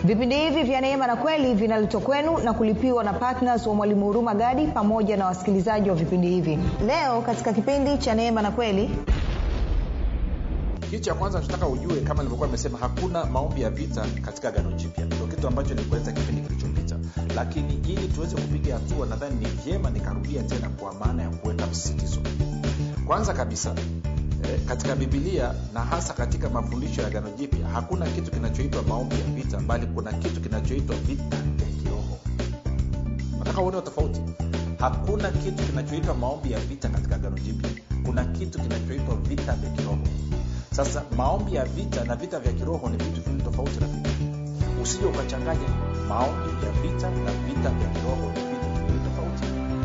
vipindi hivi vya neema na kweli vinaletwa kwenu na kulipiwa na ptns wa mwalimu huruma gadi pamoja na wasikilizaji wa vipindi hivi leo katika kipindi cha neema na kweli kitu cha kwanza tunataka ujue kama nilivyokuwa nimesema hakuna maombi ya vita katika gano jipya ndio kitu ambacho nilikueleza kipindi kilichopita lakini ili tuweze kupiga hatua nadhani ni vyema nikarudia tena kwa maana ya kuweka msisitizo kwanza kabisa eh, katika bibilia na hasa katika mafundisho ya gano jipya hakuna kitu kinachoitwa maombi ya vita bali kuna kitu kinachoitwa vita vya kiroho nataka uone tofauti hakuna kitu kinachoitwa maombi ya vita katika gano jipya kuna kitu kinachoitwa vita vya kiroho sasa maombi ya vita na vita vya kiroho ni vitu viwili tofauti rafiki usije ukachanganya maombi ya vita na vita vya kiroho ni vitu viwili tofauti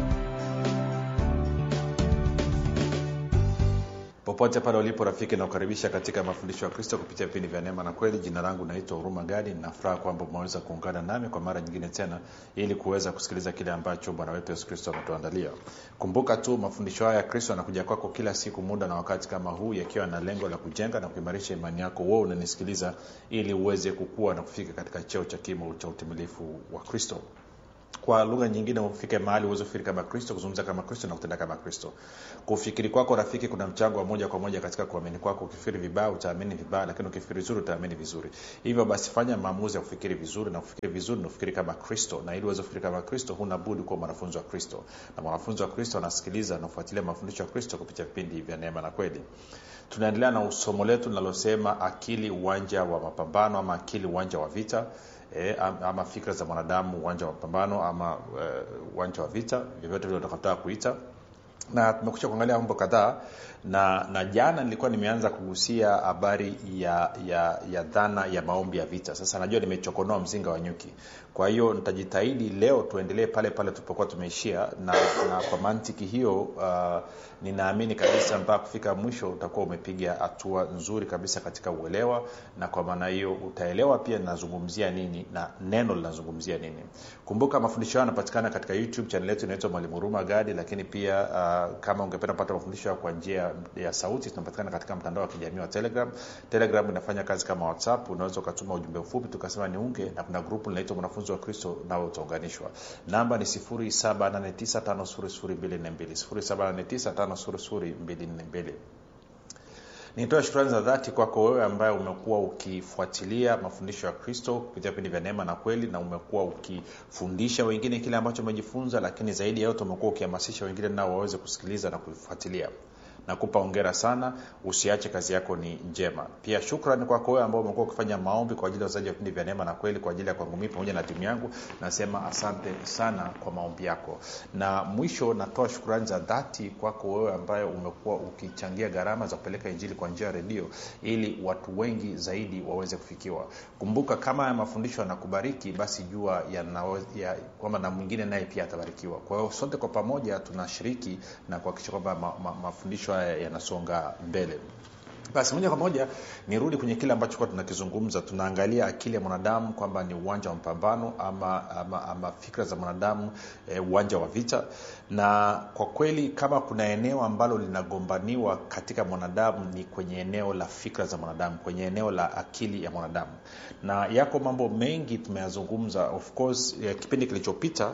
popote pale ulipo rafiki nakukaribisha katika mafundisho ya kristo kupitia vipindi vya neema na kweli jina langu naitwa huruma gadi nafuraha kwamba umeweza kuungana nami kwa mara nyingine tena ili kuweza kusikiliza kile ambacho bwana wetu yesu kristo ametuandalia kumbuka tu mafundisho haya ya kristo yanakuja kwako kila siku muda na wakati kama huu yakiwa na lengo la kujenga na kuimarisha imani yako wewe unanisikiliza ili uweze kukua na kufika katika cheo cha kimo cha utimilifu wa kristo kwa lugha nyingine ufike mahali uweze kufikiri kama kristo kuzungumza kama kristo na kutenda kama kristo kufikiri kwako rafiki kuna mchango wa moja kwa moja katika kuamini kwako ukifikiri vibaya utaamini vibaya lakini ukifikiri vizuri utaamini vizuri hivyo basi fanya maamuzi ya kufikiri vizuri na kufikiri vizuri na kufikiri kama kristo na ili uweze kufikiri kama kristo huna budi kuwa mwanafunzi wa kristo na mwanafunzi wa kristo anasikiliza na kufuatilia mafundisho ya kristo kupitia vipindi vya neema na kweli tunaendelea na somo letu linalosema akili uwanja wa mapambano ama akili uwanja wa vita e, ama fikra za mwanadamu uwanja wa mapambano ama uwanja uh, wa vita vyovyote vile utakataka kuita na tumekusha kuangalia mambo kadhaa na na jana nilikuwa nimeanza kugusia habari ya ya ya dhana ya maombi ya vita sasa najua nimechokonoa mzinga wa nyuki kwa hiyo nitajitahidi leo tuendelee pale pale tulipokuwa tumeishia na, na kwa mantiki hiyo uh, ninaamini kabisa mpaka kufika mwisho utakuwa umepiga hatua nzuri kabisa katika uelewa na kwa maana hiyo utaelewa pia ninazungumzia nini na neno linazungumzia nini kumbuka mafundisho hayo yanapatikana katika youtube chanel yetu inaitwa mwalimu huruma gadi lakini pia uh, kama ungependa kupata mafundisho kwa njia ya sauti tunapatikana katika mtandao wa kijamii wa telegram telegram inafanya kazi kama whatsapp unaweza ukatuma ujumbe mfupi tukasema niunge na kuna grupu linaitwa mwanafunzi wa kristo nao utaunganishwa namba ni 7895242 nitoa shukrani za dhati kwako wewe ambaye umekuwa ukifuatilia mafundisho ya kristo kupitia vipindi vya neema na kweli na umekuwa ukifundisha wengine kile ambacho umejifunza lakini zaidi ya yote umekuwa ukihamasisha wengine nao waweze kusikiliza na kufuatilia nakupa ongera sana usiache kazi yako ni njema pia shukrani kwako wewe ambao umekuwa ukifanya maombi kwa ajili ya wazaji wa vipindi vya neema na kweli kwa ajili ya kwangu mii pamoja na timu yangu nasema asante sana kwa maombi yako na mwisho natoa shukrani za dhati kwako wewe ambaye umekuwa ukichangia gharama za kupeleka injili kwa njia ya redio ili watu wengi zaidi waweze kufikiwa kumbuka kama haya mafundisho yanakubariki basi jua ya, ya, kwamba na mwingine naye pia atabarikiwa kwa hiyo sote kwa pamoja tunashiriki na kuhakikisha kwamba ma, ma, mafundisho haya yanasonga mbele basi moja kwa moja nirudi kwenye kile ambacho kuwa tunakizungumza tunaangalia akili ya mwanadamu kwamba ni uwanja wa mapambano ama, ama, ama fikra za mwanadamu e, uwanja wa vita na kwa kweli kama kuna eneo ambalo linagombaniwa katika mwanadamu ni kwenye eneo la fikra za mwanadamu kwenye eneo la akili ya mwanadamu na yako mambo mengi tumeyazungumza of course eh, kipindi kilichopita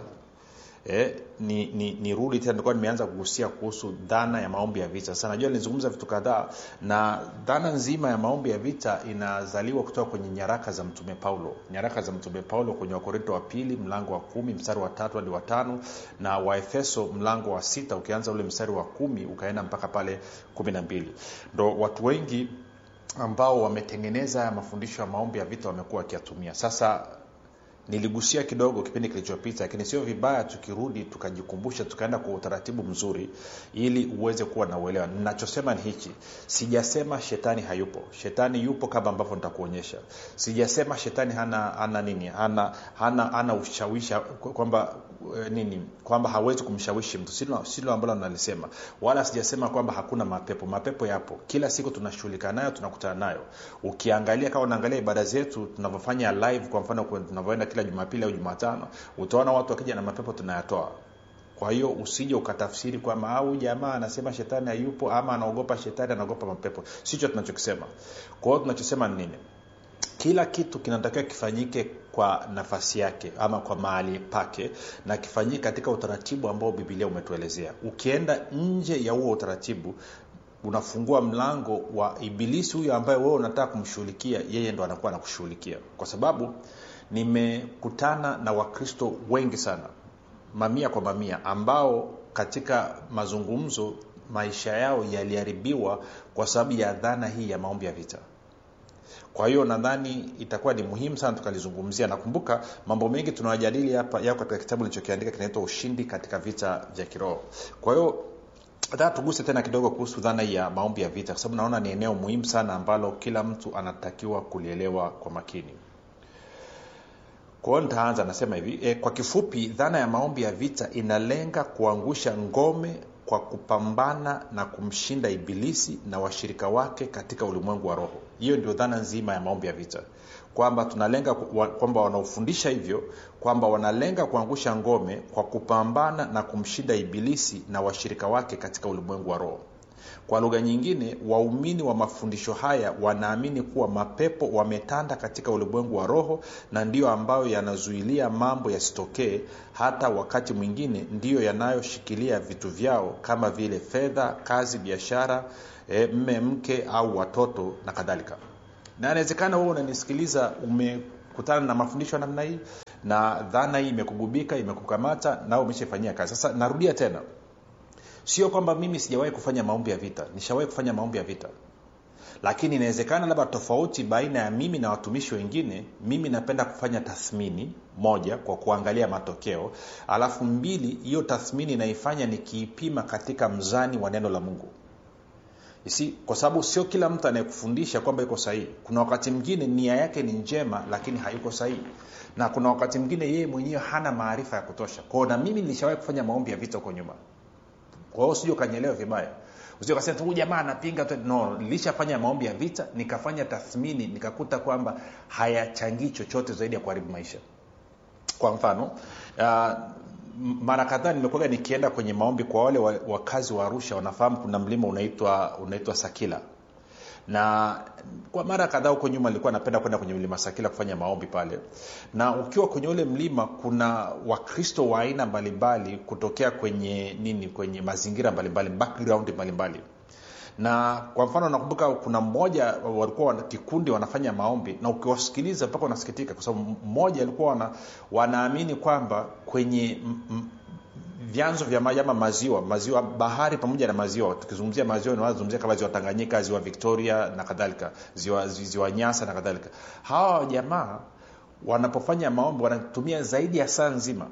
Eh, ni, ni, ni rudi tena nilikuwa nimeanza kugusia kuhusu dhana ya maombi ya vita sasa najua nilizungumza vitu kadhaa na dhana nzima ya maombi ya vita inazaliwa kutoka kwenye nyaraka za mtume paulo nyaraka za mtume paulo kwenye wakorinto wa pili mlango wa kumi mstari wa tatu hadi watano na waefeso mlango wa sita ukianza ule mstari wa kumi ukaenda mpaka pale kumi na mbili ndo watu wengi ambao wametengeneza haya mafundisho ya maombi ya vita wamekuwa wakiyatumia sasa niligusia kidogo kipindi kilichopita lakini sio vibaya tukirudi tukajikumbusha tukaenda kwa utaratibu mzuri ili uweze kuwa na uelewa ninachosema ni hichi sijasema shetani hayupo shetani yupo kama ambavyo nitakuonyesha sijasema shetani hana hana nini hana hana, hana ushawishi kwamba nini kwamba hawezi kumshawishi mtu silo, silo ambalo nalisema wala sijasema kwamba hakuna mapepo mapepo yapo kila siku tunashughulika nayo tunakutana nayo ukiangalia kama unaangalia ibada zetu tunavyofanya live kwa mfano tunavyoenda kila jumapili au jumatano utaona watu wakija na mapepo tunayatoa kwa hiyo usije ukatafsiri kwamba au jamaa anasema shetani hayupo ama anaogopa shetani anaogopa mapepo sicho tunachokisema kwa hiyo tunachosema ni nini kila kitu kinatakiwa kifanyike kwa nafasi yake ama kwa mahali pake na kifanyike katika utaratibu ambao bibilia umetuelezea ukienda nje ya huo utaratibu unafungua mlango wa ibilisi huyo ambaye wewe unataka kumshughulikia yeye ndo anakuwa anakushughulikia kwa sababu nimekutana na wakristo wengi sana mamia kwa mamia ambao katika mazungumzo maisha yao yaliharibiwa kwa sababu ya dhana hii ya maombi ya vita kwa hiyo nadhani itakuwa ni muhimu sana tukalizungumzia nakumbuka mambo mengi tunayajadili hapa yako katika kitabu nilichokiandika kinaitwa ushindi katika vita vya kiroho kwa hiyo nataka tuguse tena kidogo kuhusu dhana ya maombi ya vita kwa sababu naona ni eneo muhimu sana ambalo kila mtu anatakiwa kulielewa kwa makini kwa hiyo nitaanza nasema hivi e, kwa kifupi dhana ya maombi ya vita inalenga kuangusha ngome kwa kupambana na kumshinda ibilisi na washirika wake katika ulimwengu wa roho hiyo ndio dhana nzima ya maombi ya vita kwamba tunalenga kwamba wanaofundisha hivyo kwamba wanalenga kuangusha ngome kwa kupambana na kumshinda ibilisi na washirika wake katika ulimwengu wa roho kwa lugha nyingine waumini wa mafundisho haya wanaamini kuwa mapepo wametanda katika ulimwengu wa roho na ndiyo ambayo yanazuilia mambo yasitokee hata wakati mwingine ndiyo yanayoshikilia vitu vyao kama vile fedha kazi biashara e, mme mke au watoto na kadhalika na inawezekana wewe unanisikiliza umekutana na mafundisho ya namna hii na dhana hii imekugubika imekukamata nao umeshaifanyia kazi sasa narudia tena sio kwamba mimi sijawahi kufanya maombi ya vita nishawahi kufanya maombi ya vita lakini inawezekana labda tofauti baina ya mimi na watumishi wengine mimi napenda kufanya tathmini moja kwa kuangalia matokeo alafu mbili hiyo tathmini naifanya nikiipima katika mzani wa neno la mungu Isi, kwa sababu sio kila mtu anayekufundisha kwamba iko sahihi kuna wakati mwingine nia yake ni njema lakini hayuko sahihi na kuna wakati mwingine yeye mwenyewe hana maarifa ya kutosha kwao na mimi nilishawahi kufanya maombi ya vita huko nyuma kwa hiyo sijui ukanyelewa vibaya usije ukasema tu jamaa anapinga tu no nilishafanya maombi ya vita nikafanya tathmini nikakuta kwamba hayachangii chochote zaidi ya kuharibu maisha kwa mfano uh, mara kadhaa nimekuaga nikienda kwenye maombi kwa wale wakazi wa arusha wanafahamu kuna mlima unaitwa unaitwa sakila na kwa mara kadhaa huko nyuma nilikuwa napenda kwenda kwenye mlima sakila kufanya maombi pale na ukiwa kwenye ule mlima kuna wakristo wa aina mbalimbali kutokea kwenye nini kwenye mazingira mbalimbali background mbalimbali na kwa mfano nakumbuka kuna mmoja walikuwa wana, kikundi wanafanya maombi na ukiwasikiliza mpaka unasikitika kwa sababu mmoja alikuwa wana, wanaamini kwamba kwenye m, m, vyanzo vya maji ama maziwa maziwa bahari pamoja na maziwa tukizungumzia maziwa nazungumzia kama ziwa tanganyika ziwa victoria na kadhalika ziwa, ziwa nyasa na kadhalika hawa jamaa wanapofanya maombi wanatumia zaidi ya saa nzima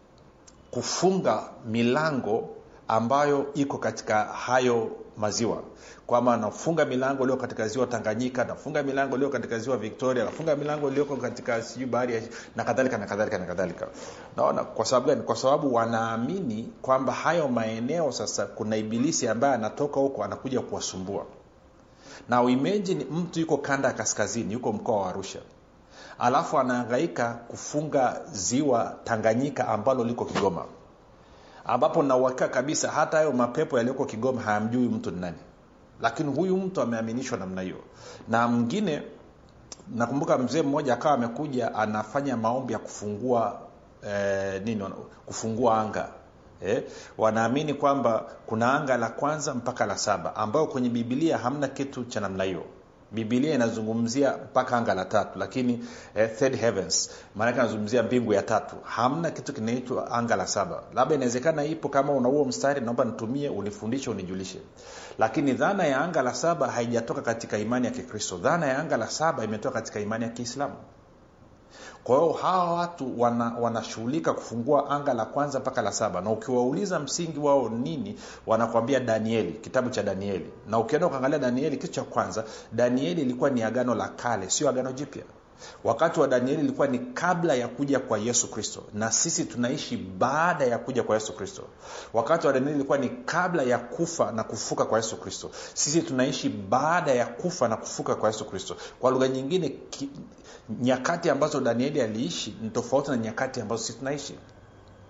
kufunga milango ambayo iko katika hayo maziwa kwamba anafunga milango iliyo katika ziwa tanganyika anafunga milango iliyo katika ziwa victoria anafunga milango iliyoko katika sijui bahari na kadhalika na kadhalika na kadhalika naona kwa sababu gani kwa sababu wanaamini kwamba hayo maeneo sasa kuna ibilisi ambaye anatoka huko anakuja kuwasumbua na imagine mtu yuko kanda ya kaskazini yuko mkoa wa arusha alafu anaangaika kufunga ziwa tanganyika ambalo liko kigoma ambapo nauhakika kabisa hata hayo mapepo yaliyoko kigoma hayamjui mtu ni nani lakini huyu mtu ameaminishwa namna hiyo na mwingine nakumbuka mzee mmoja akawa amekuja anafanya maombi ya kufungua eh, nini kufungua anga eh, wanaamini kwamba kuna anga la kwanza mpaka la saba ambayo kwenye bibilia hamna kitu cha namna hiyo bibilia inazungumzia mpaka anga la tatu lakini eh, third heavens maanake anazungumzia mbingu ya tatu hamna kitu kinaitwa anga la saba labda inawezekana ipo kama una huo mstari naomba nitumie unifundishe unijulishe lakini dhana ya anga la saba haijatoka katika imani ya kikristo dhana ya anga la saba imetoka katika imani ya kiislamu kwa hiyo hawa watu wanashughulika wana kufungua anga la kwanza mpaka la saba na ukiwauliza msingi wao nini wanakwambia danieli kitabu cha danieli na ukienda ukaangalia danieli kitu cha kwanza danieli ilikuwa ni agano la kale sio agano jipya wakati wa danieli ilikuwa ni kabla ya kuja kwa yesu kristo na sisi tunaishi baada ya kuja kwa yesu kristo wakati wa danieli ilikuwa ni kabla ya kufa na kufuka kwa yesu kristo sisi tunaishi baada ya kufa na kufuka kwa yesu kristo kwa lugha nyingine ki, nyakati ambazo danieli aliishi ni tofauti na nyakati ambazo sisi tunaishi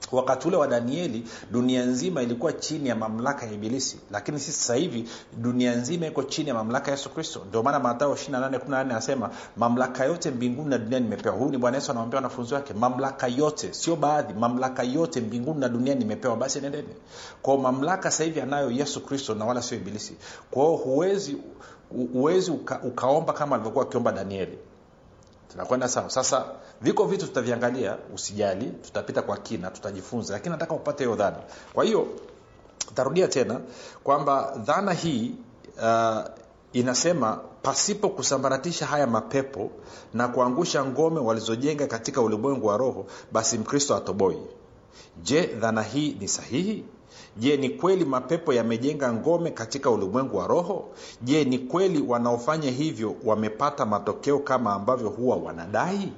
wakati ule wa danieli dunia nzima ilikuwa chini ya mamlaka ya ibilisi lakini sisi sasa hivi dunia nzima iko chini ya mamlaka ya yesu kristo ndio maana matao 28 anasema mamlaka yote mbinguni na duniani nimepewa huyu ni bwana yesu anawambia wanafunzi wake mamlaka yote sio baadhi mamlaka yote mbinguni na duniani nimepewa basi nendeni kwao mamlaka sasa hivi anayo yesu kristo na wala sio ibilisi kwao huwezi huwezi uka, ukaomba kama alivyokuwa akiomba danieli tunakwenda sawa sasa viko vitu tutaviangalia usijali tutapita kwa kina tutajifunza lakini nataka upate hiyo dhana kwa hiyo tarudia tena kwamba dhana hii uh, inasema pasipo kusambaratisha haya mapepo na kuangusha ngome walizojenga katika ulimwengu wa roho basi mkristo atoboi je dhana hii ni sahihi je ni kweli mapepo yamejenga ngome katika ulimwengu wa roho je ni kweli wanaofanya hivyo wamepata matokeo kama ambavyo huwa wanadai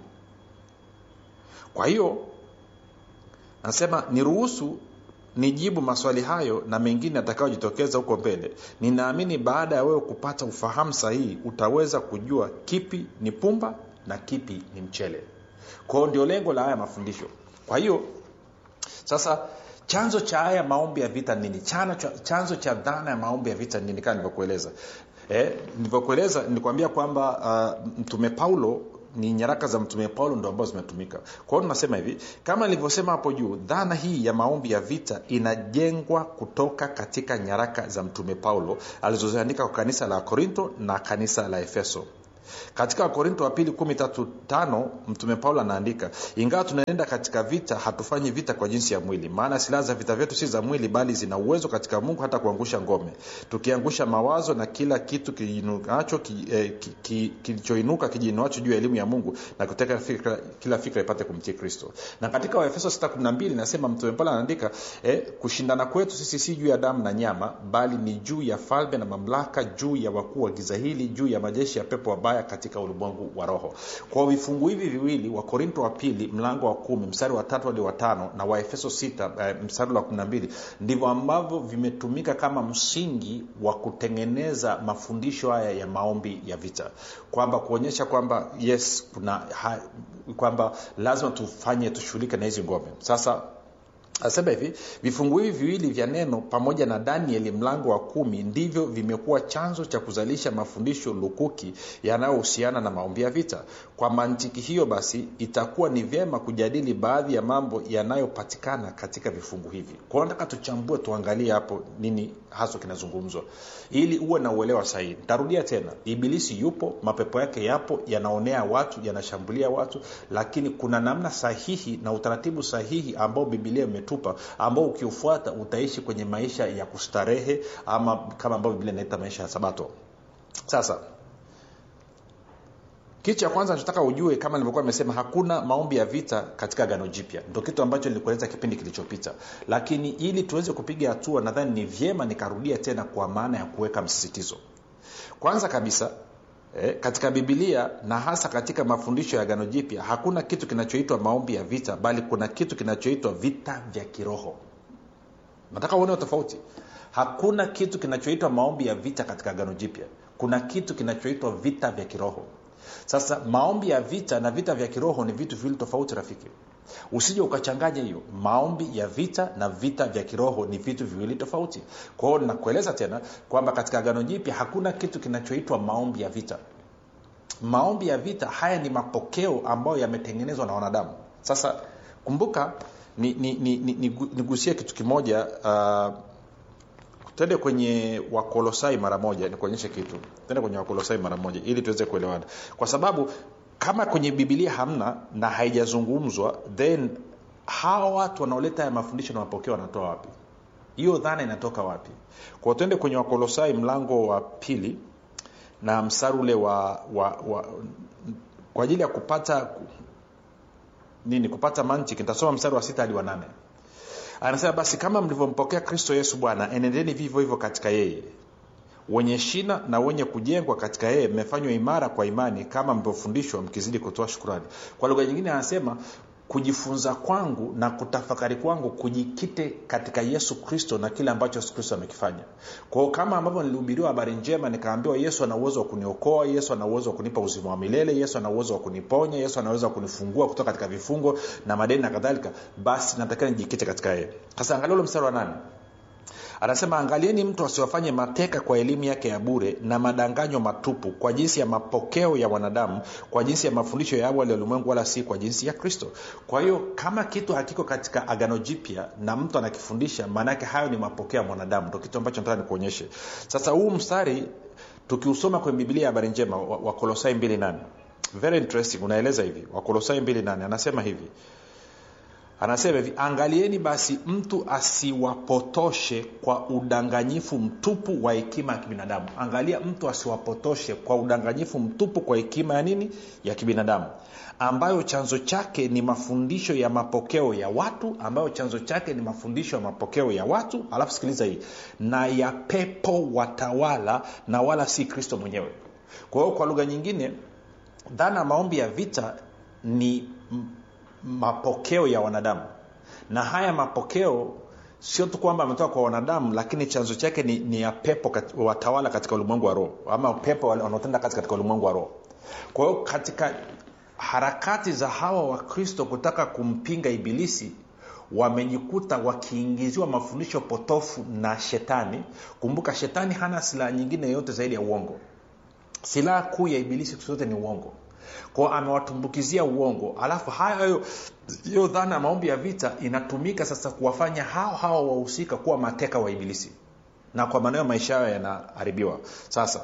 kwa hiyo anasema niruhusu nijibu maswali hayo na mengine yatakayojitokeza huko mbele ninaamini baada ya wewe kupata ufahamu sahihi utaweza kujua kipi ni pumba na kipi ni mchele kwao ndio lengo la haya mafundisho kwa hiyo sasa chanzo cha haya maombi ya vita nini chanzo, chanzo cha dhana ya maombi ya vita nini kama nilivyokueleza eh, nilivyokueleza nilikwambia kwamba uh, mtume paulo ni nyaraka za mtume paulo ndo ambazo zimetumika kwa hiyo tunasema hivi kama nilivyosema hapo juu dhana hii ya maombi ya vita inajengwa kutoka katika nyaraka za mtume paulo alizoziandika kwa kanisa la korinto na kanisa la efeso katika wakorinto wa pili kumi tatu tano mtume paulo anaandika ingawa tunaenda katika vita hatufanyi vita kwa jinsi ya mwili maana silaha za vita vyetu si za mwili bali zina uwezo katika mungu hata kuangusha ngome tukiangusha mawazo na kila kitu kiinukacho kilichoinuka ki, ki, kijiinuacho juu ya elimu ya mungu na kuteka fikra, kila fikra ipate kumtii kristo na katika waefeso 612 inasema mtume paulo anaandika eh, kushindana kwetu sisi si juu ya damu na nyama bali ni juu ya falme na mamlaka juu ya wakuu wa giza hili juu ya majeshi ya pepo wabaya katika ulimwengu wa roho kwa vifungu hivi viwili wa korinto wa pili mlango wa kumi mstari wa tatu hadi wa tano na waefeso sita eh, mstari wa kumi na mbili ndivyo ambavyo vimetumika kama msingi wa kutengeneza mafundisho haya ya maombi ya vita kwamba kuonyesha kwamba yes kuna ha, kwamba lazima tufanye tushughulike na hizi ngome sasa asema hivi vifungu hivi viwili vya neno pamoja na danieli mlango wa kumi ndivyo vimekuwa chanzo cha kuzalisha mafundisho lukuki yanayohusiana na maombi ya vita kwa mantiki hiyo basi itakuwa ni vyema kujadili baadhi ya mambo yanayopatikana katika vifungu hivi kwao nataka tuchambue tuangalie hapo nini haswa kinazungumzwa ili uwe na uelewa sahihi ntarudia tena ibilisi yupo mapepo yake yapo yanaonea watu yanashambulia watu lakini kuna namna sahihi na utaratibu sahihi ambao bibilia imetupa ambao ukiufuata utaishi kwenye maisha ya kustarehe ama kama ambavyo bibilia inaita maisha ya sabato sasa kitu cha kwanza nachotaka ujue kama nilivyokuwa nimesema hakuna maombi ya vita katika gano jipya ndo kitu ambacho nilikueleza kipindi kilichopita lakini ili tuweze kupiga hatua nadhani ni vyema nikarudia tena kwa maana ya kuweka msisitizo kwanza kabisa eh, katika bibilia na hasa katika mafundisho ya gano jipya hakuna kitu kinachoitwa maombi ya vita bali kuna kitu kinachoitwa vita vya kiroho nataka uone tofauti hakuna kitu kinachoitwa maombi ya vita katika gano jipya kuna kitu kinachoitwa vita vya kiroho sasa maombi ya vita na vita vya kiroho ni vitu viwili tofauti rafiki usije ukachanganya hiyo maombi ya vita na vita vya kiroho ni vitu viwili tofauti kwa hiyo nakueleza tena kwamba katika agano jipya hakuna kitu kinachoitwa maombi ya vita maombi ya vita haya ni mapokeo ambayo yametengenezwa na wanadamu sasa kumbuka nigusie ni, ni, ni, ni, ni kitu kimoja uh, tende kwenye wakolosai mara moja nikuonyeshe kitu tende kwenye wakolosai mara moja ili tuweze kuelewana kwa sababu kama kwenye bibilia hamna na haijazungumzwa then hawa watu wanaoleta haya mafundisho na mapokeo wanatoa wapi hiyo dhana inatoka wapi kwa twende kwenye wakolosai mlango wa pili na mstari ule wa, wa, wa kwa ajili ya kupata nini kupata mantiki nitasoma mstari wa sita hadi wa nane anasema basi kama mlivyompokea kristo yesu bwana enendeni vivyo hivyo katika yeye wenye shina na wenye kujengwa katika yeye mmefanywa imara kwa imani kama mlivyofundishwa mkizidi kutoa shukurani kwa lugha nyingine anasema kujifunza kwangu na kutafakari kwangu kujikite katika yesu kristo na kile ambacho yesu kristo amekifanya kwao kama ambavyo nilihubiriwa habari njema nikaambiwa yesu ana uwezo wa kuniokoa yesu ana uwezo wa kunipa uzima wa milele yesu ana uwezo wa kuniponya yesu ana uwezo wa kunifungua kutoka katika vifungo na madeni na kadhalika basi natakiwa nijikite katika yeye sasa angalia ule mstari wa nane anasema angalieni mtu asiwafanye mateka kwa elimu yake ya bure na madanganyo matupu kwa jinsi ya mapokeo ya wanadamu kwa jinsi ya mafundisho ya awali ya ulimwengu wala si kwa jinsi ya kristo kwa hiyo kama kitu hakiko katika agano jipya na mtu anakifundisha maanaake hayo ni mapokeo ya mwanadamu ndo kitu ambacho nataka nikuonyeshe sasa huu mstari tukiusoma kwenye biblia ya habari njema wakolosai wa 28 very interesting unaeleza hivi wakolosai 28 anasema hivi anasema hivi angalieni basi mtu asiwapotoshe kwa udanganyifu mtupu wa hekima ya kibinadamu angalia mtu asiwapotoshe kwa udanganyifu mtupu kwa hekima ya nini ya kibinadamu ambayo chanzo chake ni mafundisho ya mapokeo ya watu ambayo chanzo chake ni mafundisho ya mapokeo ya watu alafu sikiliza hii na ya pepo watawala na wala si kristo mwenyewe kwa hiyo kwa lugha nyingine dhana ya maombi ya vita ni mapokeo ya wanadamu na haya mapokeo sio tu kwamba ametoka kwa wanadamu lakini chanzo chake ni, ni ya pepo kat, watawala katika ulimwengu wa roho ama pepo wanaotenda kazi katika ulimwengu wa roho kwa hiyo katika harakati za hawa wakristo kutaka kumpinga ibilisi wamejikuta wakiingiziwa mafundisho potofu na shetani kumbuka shetani hana silaha nyingine yoyote zaidi ya uongo silaha kuu ya ibilisi zote ni uongo kwao amewatumbukizia uongo alafu hayo hiyo dhana ya maombi ya vita inatumika sasa kuwafanya hao hao wahusika kuwa mateka wa ibilisi na kwa maneo maisha yao yanaharibiwa sasa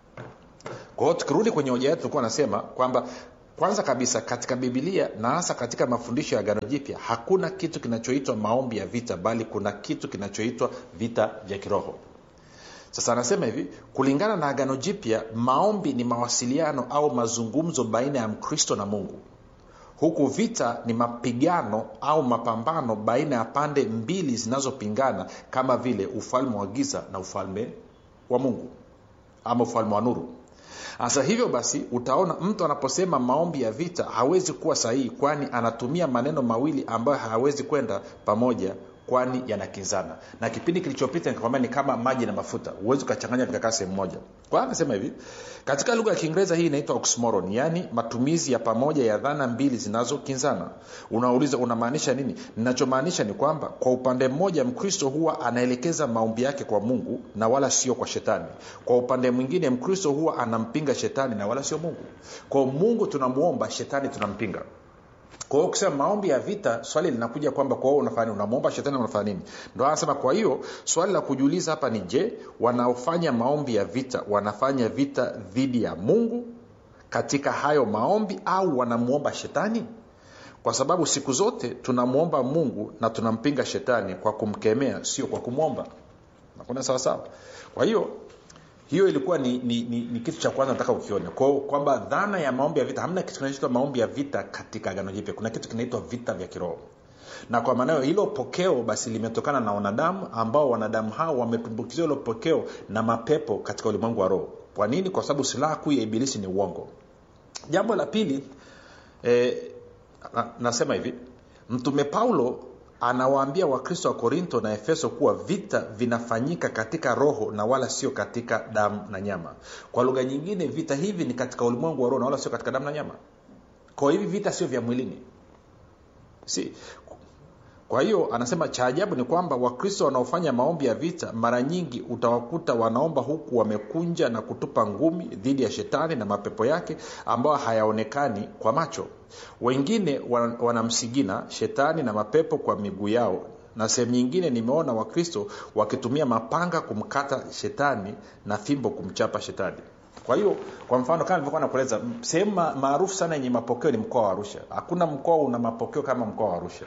kwa hiyo tukirudi kwenye hoja yetu tulikuwa nasema kwamba kwanza kabisa katika bibilia na hasa katika mafundisho ya gano jipya hakuna kitu kinachoitwa maombi ya vita bali kuna kitu kinachoitwa vita vya kiroho sasa anasema hivi kulingana na agano jipya maombi ni mawasiliano au mazungumzo baina ya mkristo na mungu huku vita ni mapigano au mapambano baina ya pande mbili zinazopingana kama vile ufalme wa giza na ufalme wa mungu ama ufalme wa nuru sasa hivyo basi utaona mtu anaposema maombi ya vita hawezi kuwa sahihi kwani anatumia maneno mawili ambayo hayawezi kwenda pamoja kwani yanakinzana na kipindi kilichopita nikakwambia ni kama maji na mafuta huwezi ukachanganya vikakaa sehemu moja kwa anasema hivi katika lugha ya kiingereza hii inaitwa oxmoron yaani matumizi ya pamoja ya dhana mbili zinazokinzana unauliza unamaanisha nini ninachomaanisha ni kwamba kwa upande mmoja mkristo huwa anaelekeza maombi yake kwa mungu na wala sio kwa shetani kwa upande mwingine mkristo huwa anampinga shetani na wala sio mungu kwao mungu tunamwomba shetani tunampinga kwa hiyo ukisema maombi ya vita swali linakuja kwamba kwa hiyo unafanya unamwomba shetani unafanya nini ndo anasema kwa hiyo swali la kujiuliza hapa ni je wanaofanya maombi ya vita wanafanya vita dhidi ya mungu katika hayo maombi au wanamwomba shetani kwa sababu siku zote tunamwomba mungu na tunampinga shetani kwa kumkemea sio kwa kumwomba nakuna sawasawa kwa hiyo hiyo ilikuwa ni, ni, ni, ni kitu cha kwanza nataka ukione kwamba dhana ya maombi ya vita hamna kitu kinachoitwa maombi ya vita katika agano jipya kuna kitu kinaitwa vita vya kiroho na kwa maana hilo pokeo basi limetokana na wanadamu ambao wanadamu hao wametumbukizwa hilo pokeo na mapepo katika ulimwengu wa roho kwa nini kwa sababu silaha kuu ya ibilisi ni uongo jambo la pili eh, na, nasema hivi mtume paulo anawaambia wakristo wa korinto na efeso kuwa vita vinafanyika katika roho na wala sio katika damu na nyama kwa lugha nyingine vita hivi ni katika ulimwengu wa roho na wala sio katika damu na nyama kwa hivi vita sio vya mwilini si kwa hiyo anasema cha ajabu ni kwamba wakristo wanaofanya maombi ya vita mara nyingi utawakuta wanaomba huku wamekunja na kutupa ngumi dhidi ya shetani na mapepo yake ambayo hayaonekani kwa macho wengine wanamsigina shetani na mapepo kwa miguu yao na sehemu nyingine nimeona wakristo wakitumia mapanga kumkata shetani na fimbo kumchapa shetani kwa hiyo kwa mfano kama nilivyokuwa nakueleza sehemu maarufu sana yenye mapokeo ni mkoa wa arusha hakuna mkoa una mapokeo kama mkoa wa arusha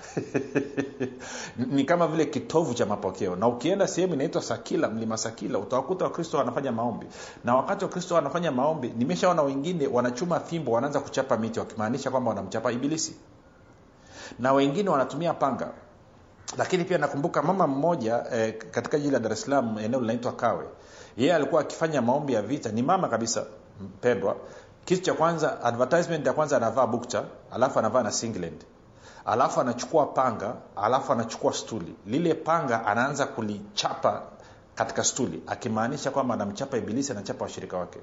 ni kama vile kitovu cha mapokeo na ukienda sehemu inaitwa sakila mlima sakila utawakuta wakristo wanafanya maombi na wakati wakristo wanafanya maombi nimeshaona wengine wanachuma fimbo wanaanza kuchapa miti wakimaanisha kwamba wanamchapa ibilisi na wengine wanatumia panga lakini pia nakumbuka mama mmoja eh, katika jiji la dar es salaam eneo linaitwa kawe yeye alikuwa akifanya maombi ya vita ni mama kabisa mpendwa kitu cha kwanza advertisement ya kwanza anavaa bukta alafu anavaa na singland alafu anachukua panga alafu anachukua stuli lile panga anaanza kulichapa katika stuli akimaanisha kwamba anamchapa ibilisi anachapa washirika wake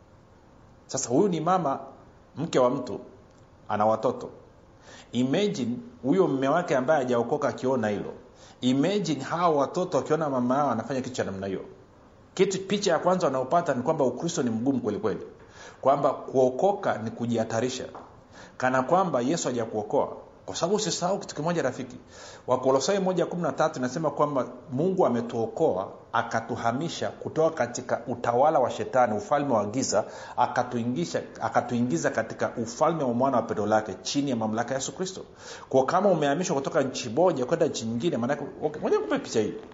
sasa huyu ni mama mke wa mtu ana watoto imagine huyo mme wake ambaye hajaokoka akiona hilo imagine hawa watoto wakiona mama yao anafanya kitu cha namna hiyo kitu picha ya kwanza wanaopata ni kwamba ukristo ni mgumu kwelikweli kwamba kuokoka ni kujihatarisha kana kwamba yesu hajakuokoa kwa sababu usisahau kitu kimoja rafiki wakolosai moja kumi na tatu inasema kwamba mungu ametuokoa akatuhamisha kutoka katika utawala wa shetani ufalme wa giza akatuingisha akatuingiza katika ufalme wa mwana wa pendo lake chini ya mamlaka ya yesu kristo kwa kama umehamishwa kutoka nchi moja kwenda nchi nyingine maanake okay, moja kupe picha hii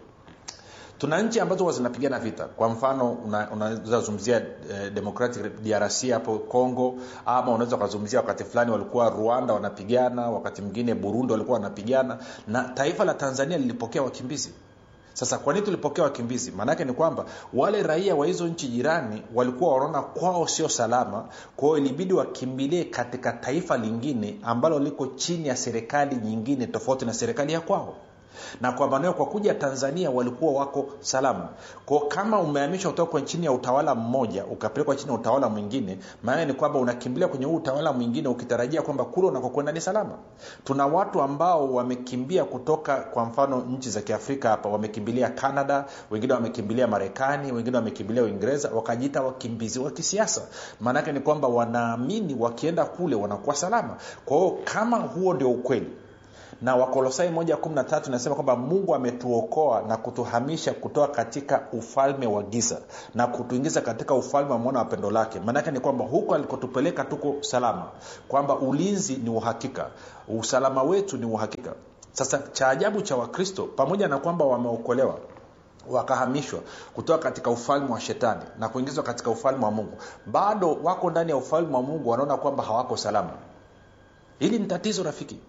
tuna nchi ambazo huwa zinapigana vita kwa mfano unawezazungumzia eh, democratic drc hapo congo ama unaweza ukazungumzia wakati fulani walikuwa rwanda wanapigana wakati mwingine burundi walikuwa wanapigana na taifa la tanzania lilipokea wakimbizi sasa kwa nini tulipokea wakimbizi maanaake ni kwamba wale raia wa hizo nchi jirani walikuwa wanaona kwao sio salama kwao ilibidi wakimbilie katika taifa lingine ambalo liko chini ya serikali nyingine tofauti na serikali ya kwao na kwa maana kwa kuja tanzania walikuwa wako salama ko kama umehamishwa kutoka kwa chini ya utawala mmoja ukapelekwa chini ya utawala mwingine maana ni kwamba unakimbilia kwenye huu utawala mwingine ukitarajia kwamba kule unakokwenda ni salama tuna watu ambao wamekimbia kutoka kwa mfano nchi za kiafrika hapa wamekimbilia canada wengine wamekimbilia marekani wengine wamekimbilia uingereza wakajiita wakimbizi wa kisiasa maanake ni kwamba wanaamini wakienda kule wanakuwa salama kwa hiyo kama huo ndio ukweli na wakolosai moja kumi na tatu inasema kwamba mungu ametuokoa na kutuhamisha kutoka katika ufalme wa giza na kutuingiza katika ufalme wa mwana wa pendo lake maanake ni kwamba huko alikotupeleka tuko salama kwamba ulinzi ni uhakika usalama wetu ni uhakika sasa cha ajabu cha wakristo pamoja na kwamba wameokolewa wakahamishwa kutoka katika ufalme wa shetani na kuingizwa katika ufalme wa mungu bado wako ndani ya ufalme wa mungu wanaona kwamba hawako salama hili ni tatizo rafiki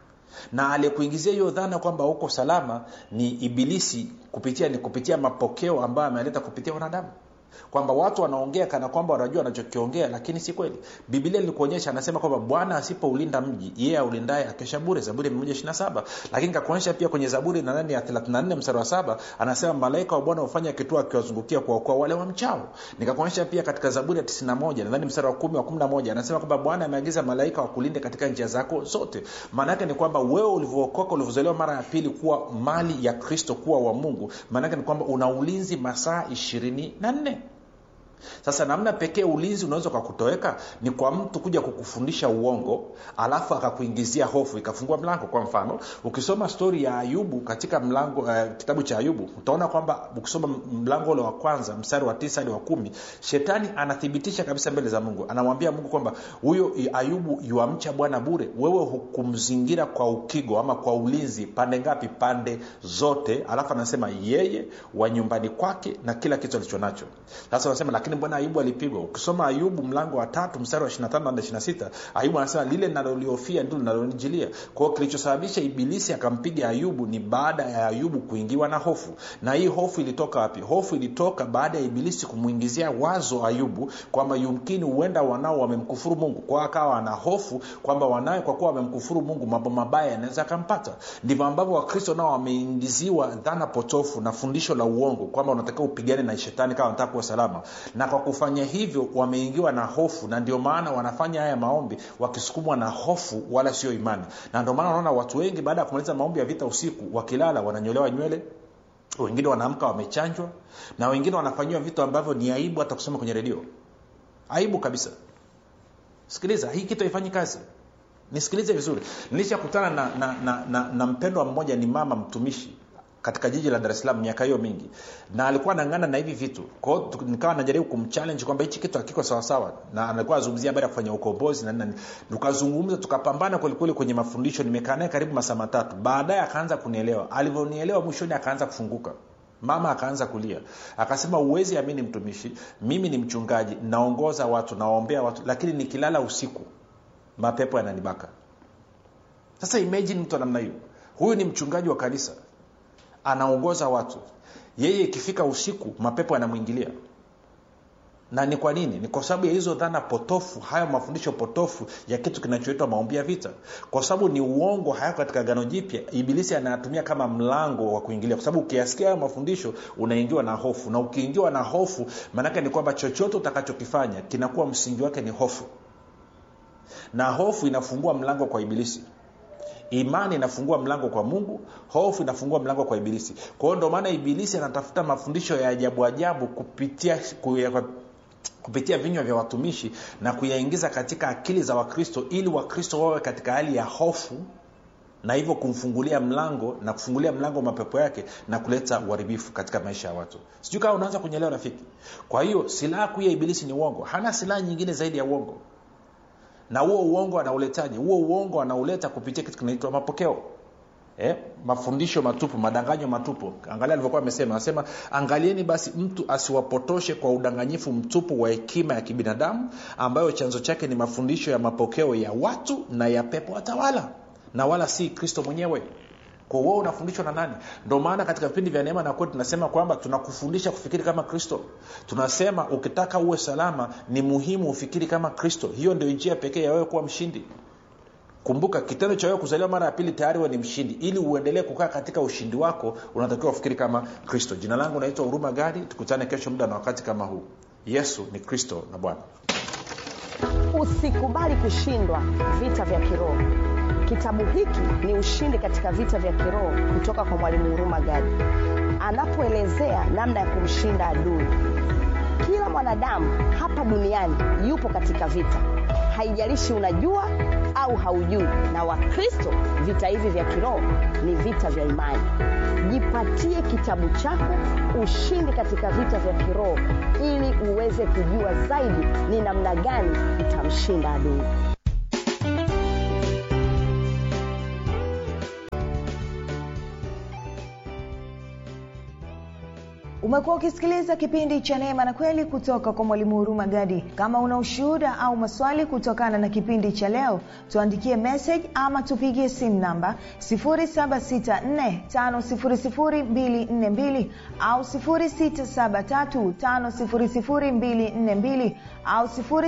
na aliyekuingizia hiyo dhana kwamba uko salama ni ibilisi kupitia ni kupitia mapokeo ambayo ameleta kupitia wanadamu kwamba watu wanaongea kana kwamba wanajua wanachokiongea lakini si kweli biblia ilikuonyesha anasema kwamba bwana asipoulinda mji yeye aulindaye akesha bure zaburi 127 lakini kakuonyesha pia kwenye zaburi na nani ya 34 mstari wa saba anasema malaika wa bwana hufanya kituo akiwazungukia kuwaokoa wale wa mchao nikakuonyesha pia katika zaburi ya 91 nadhani mstari wa 1 wa 11 anasema kwamba bwana ameagiza malaika wakulinde katika njia zako zote maana yake ni kwamba wewe ulivyookoka ulivyozaliwa mara ya pili kuwa mali ya kristo kuwa wa mungu maana yake ni kwamba una ulinzi masaa ishirini na nne sasa namna pekee ulinzi unaweza ukakutoweka ni kwa mtu kuja kukufundisha uongo alafu akakuingizia hofu ikafungua mlango kwa mfano ukisoma stori ya ayubu katika mlango uh, kitabu cha ayubu utaona kwamba ukisoma mlango ule wa kwanza mstari wa tisa hadi wa kumi shetani anathibitisha kabisa mbele za mungu anamwambia mungu kwamba huyo ayubu yuamcha bwana bure wewe hukumzingira kwa ukigo ama kwa ulinzi pande ngapi pande zote alafu anasema yeye wa nyumbani kwake na kila kitu alicho nacho sasa anasema lakini mbona ayubu alipigwa ukisoma ayubu mlango wa tatu mstari wa 25 hadi 26 ayubu anasema lile naloliofia ndilo linalonijilia kwao kilichosababisha ibilisi akampiga ayubu ni baada ya ayubu kuingiwa na hofu na hii hofu ilitoka wapi hofu ilitoka baada ya ibilisi kumwingizia wazo ayubu kwamba yumkini huenda wanao wamemkufuru mungu kwao akawa ana hofu kwamba wanawe kwa kuwa wamemkufuru mungu mambo mabaya yanaweza akampata ndivyo ambavyo wakristo nao wameingiziwa dhana potofu na fundisho la uongo kwamba unatakiwa upigane na shetani kama unataka kuwa salama na kwa kufanya hivyo wameingiwa na hofu na ndio maana wanafanya haya maombi wakisukumwa na hofu wala sio imani na ndio maana unaona watu wengi baada ya kumaliza maombi ya vita usiku wakilala wananyolewa nywele wengine wanaamka wamechanjwa na wengine wanafanyiwa vitu ambavyo ni aibu hata kusema kwenye redio aibu kabisa sikiliza hii kitu haifanyi kazi nisikilize vizuri nilishakutana na, na, na, na, na mpendwa mmoja ni mama mtumishi katika jiji la dar es salaam miaka hiyo mingi na alikuwa anang'ana na hivi vitu kwao nikawa najaribu kumchallenge kwamba hichi kitu hakiko sawasawa na alikuwa azungumzia habari ya kufanya ukombozi na nini tukazungumza tukapambana kwelikweli kwenye mafundisho nimekaa naye karibu masaa matatu baadaye akaanza kunielewa alivyonielewa mwishoni akaanza kufunguka mama akaanza kulia akasema uwezi amini mtumishi mimi ni mchungaji naongoza watu nawaombea watu lakini nikilala usiku mapepo yananibaka sasa imagine mtu wa namna hiyo huyu ni mchungaji wa kanisa anaongoza watu yeye ikifika usiku mapepo yanamwingilia na ni kwa nini ni kwa sababu ya hizo dhana potofu hayo mafundisho potofu ya kitu kinachoitwa maombi ya vita kwa sababu ni uongo hayako katika gano jipya ibilisi anayatumia kama mlango wa kuingilia kwa sababu ukiyasikia hayo mafundisho unaingiwa na hofu na ukiingiwa na hofu maanake ni kwamba chochote utakachokifanya kinakuwa msingi wake ni hofu na hofu inafungua mlango kwa ibilisi imani inafungua mlango kwa mungu hofu inafungua mlango kwa ibilisi kwa hiyo ndio maana ibilisi anatafuta mafundisho ya ajabu ajabu kupitia kuya, kupitia vinywa vya watumishi na kuyaingiza katika akili za wakristo ili wakristo wawe katika hali ya hofu na hivyo kumfungulia mlango na kufungulia mlango mapepo yake na kuleta uharibifu katika maisha ya watu sijui kama unaanza kunyelewa rafiki kwa hiyo silaha kuu ya ibilisi ni uongo hana silaha nyingine zaidi ya uongo na huo uongo anauletaje huo uongo anauleta kupitia kitu kinaitwa mapokeo eh, mafundisho matupu madanganyo matupu angalia alivyokuwa amesema anasema angalieni basi mtu asiwapotoshe kwa udanganyifu mtupu wa hekima ya kibinadamu ambayo chanzo chake ni mafundisho ya mapokeo ya watu na ya pepo watawala na wala si kristo mwenyewe kwa wewe unafundishwa na nani ndio maana katika vipindi vya neema na kweli tunasema kwamba tunakufundisha kufikiri kama kristo tunasema ukitaka uwe salama ni muhimu ufikiri kama kristo hiyo ndio njia pekee ya wewe kuwa mshindi kumbuka kitendo cha wewe kuzaliwa mara ya pili tayari we ni mshindi ili uendelee kukaa katika ushindi wako unatakiwa ufikiri kama kristo jina langu naitwa huruma gadi tukutane kesho muda na wakati kama huu yesu ni kristo na bwana usikubali kushindwa vita vya kiroho kitabu hiki ni ushindi katika vita vya kiroho kutoka kwa mwalimu huruma gadi anapoelezea namna ya kumshinda adui kila mwanadamu hapa duniani yupo katika vita haijalishi unajua au haujui na wakristo vita hivi vya kiroho ni vita vya imani jipatie kitabu chako ushindi katika vita vya kiroho ili uweze kujua zaidi ni namna gani utamshinda adui umekuwa ukisikiliza kipindi cha neema na kweli kutoka kwa mwalimu huruma gadi kama una ushuhuda au maswali kutokana na kipindi cha leo tuandikie message ama tupigie simu namba 7645242 au 6735242 au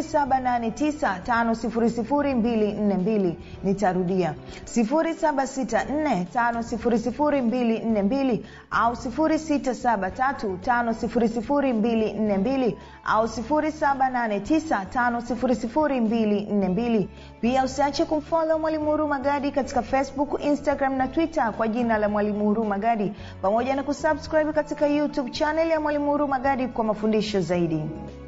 7895242 nitarudia 7645242 au 673 5242 au 7895242 pia usiache kumfolo mwalimu huru magadi katika facebook instagram na twitter kwa jina la mwalimu huru magadi pamoja na kusubscribe katika youtube chanel ya mwalimu huru magadi kwa mafundisho zaidi